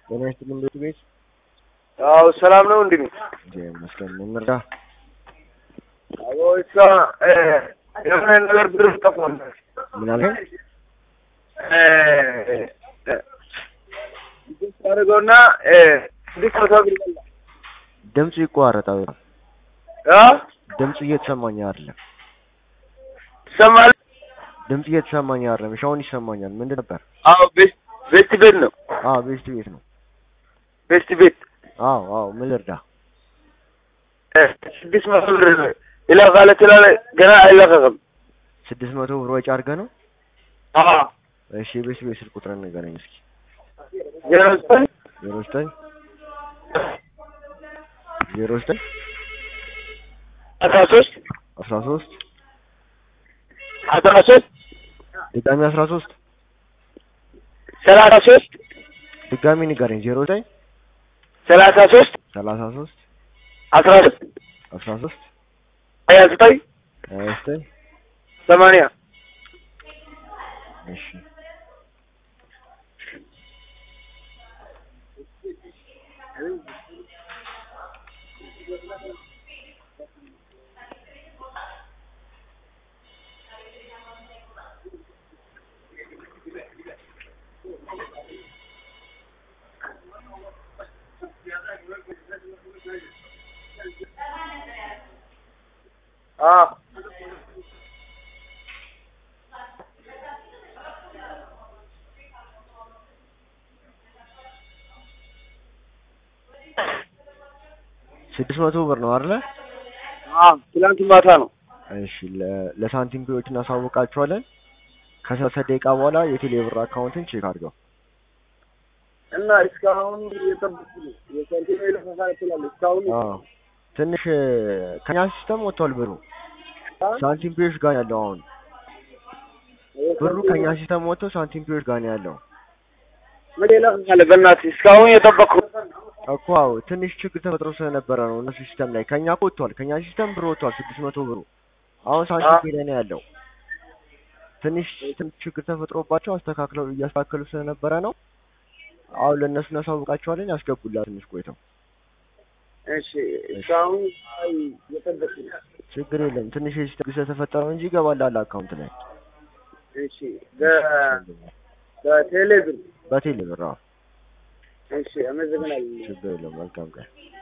ጤና ይስጥልኝ ቤቱ ቤት አዎ ሰላም ነው እንዴ? እግዚአብሔር ይመስገን። ምን እንርዳ? አዎ እሷ እ የሆነ ነገር ብር ጠፋል። ምን አልከኝ? እ እ አድርገውና እ ስድስት መቶ ብር በላ ድምፁ ይቋረጣል። አ ድምፁ እየተሰማኝ አይደለም። ትሰማለህ? ድምፅ እየተሰማኝ አይደለም። እሺ አሁን ይሰማኛል። ምንድን ነበር? አዎ ቤት ቤት ቤት ነው አዎ ቤስት ቤት ነው። ቤት ቤት አዎ አዎ ምን ልርዳ? እ ስድስት መቶ ብር ይለቃል ትላለህ፣ ገና አይለቀቅም። ስድስት መቶ ብር ወጪ አድርገህ ነው? አዎ እሺ የቤስት ቤት ስልክ ቁጥርን ንገረኝ እስኪ። ዜሮ ዘጠኝ ዜሮ ዘጠኝ ዜሮ ዘጠኝ አስራ ሶስት አስራ ሶስት አስራ ሶስት ድጋሚ አስራ ሶስት ሰላሳ ሶስት ድጋሚ ንገረኝ። ዜሮ ዘጠኝ ሰላሳ ሶስት ሰላሳ ሶስት አስራ ሶስት አስራ ሶስት ሀያ ዘጠኝ ሀያ ዘጠኝ ሰማንያ እሺ አዎ ስድስት መቶ ብር ነው አይደለ? አዎ ትላንት ማታ ነው። እሺ ለ- ለሳንቲም ፒዎች እናሳውቃቸዋለን። ከሰላሳ ደቂቃ በኋላ የቴሌ ብር አካውንትን ቼክ አድርገው። እና እስካሁን የጠበቁ ነው የሳንቲም ይለፈፋል ትላለህ። እስካሁን አዎ ትንሽ ከኛ ሲስተም ወጥቷል ብሩ ሳንቲም ፒዎች ጋር ነው ያለው አሁን ብሩ ከኛ ሲስተም ወጥቶ ሳንቲም ፒዎች ጋር ነው ያለው ምን ይለፈፋል? በእናትህ እስካሁን የጠበቁ እኮ አዎ ትንሽ ችግር ተፈጥሮ ስለነበረ ነው እነሱ ሲስተም ላይ ከኛ እኮ ወጥቷል ከኛ ሲስተም ብሩ ወጥቷል ስድስት መቶ ብሩ አሁን ሳንቲም ፒ ላይ ነው ያለው ትንሽ ትንሽ ችግር ተፈጥሮባቸው አስተካክለው እያስተካከሉ ስለነበረ ነው አሁን ለእነሱ እናሳውቃቸዋለን ያስገቡላት ትንሽ ቆይተው እሺ እስካሁን አይ የጠበቁ ነው። ችግር የለም ትንሽ የሲስተም ስለተፈጠረው እንጂ ይገባላል አካውንት ላይ እሺ በ- በቴሌ ብር በቴሌ ብር አዎ እሺ አመሰግናለሁ። ችግር የለም መልካም ቀን